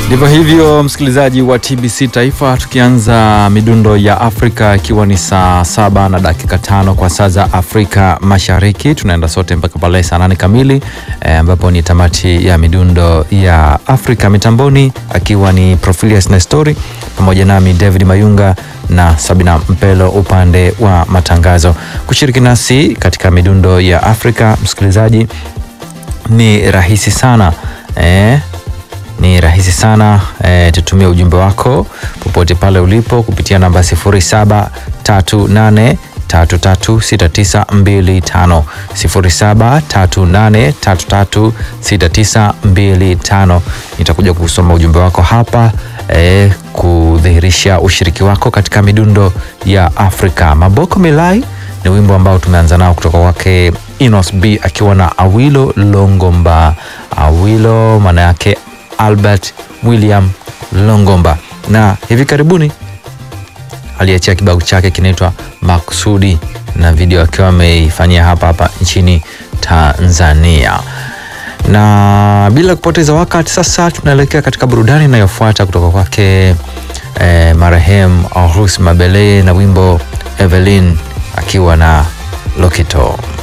Ndivyo hivyo, msikilizaji wa TBC Taifa, tukianza midundo ya Afrika ikiwa ni saa saba na dakika tano kwa saa za Afrika Mashariki. Tunaenda sote mpaka pale saa nane kamili ambapo e, ni tamati ya midundo ya Afrika. Mitamboni akiwa ni Profilius Nestori pamoja nami David Mayunga na Sabina Mpelo upande wa matangazo. Kushiriki nasi katika midundo ya Afrika, msikilizaji, ni rahisi sana e, ni rahisi sana e, tutumie ujumbe wako popote pale ulipo kupitia namba 0738336925 0738336925. Nitakuja kusoma ujumbe wako hapa e, kudhihirisha ushiriki wako katika midundo ya Afrika. Maboko Milai ni wimbo ambao tumeanza nao kutoka kwake Inos B akiwa na Awilo Longomba. Awilo maana yake Albert William Longomba, na hivi karibuni aliachia kibao chake kinaitwa Makusudi na video akiwa ameifanyia hapa hapa nchini Tanzania. Na bila kupoteza wakati, sasa tunaelekea katika burudani inayofuata kutoka kwake eh, marehemu Arus Mabele na wimbo Evelyn akiwa na Lokito.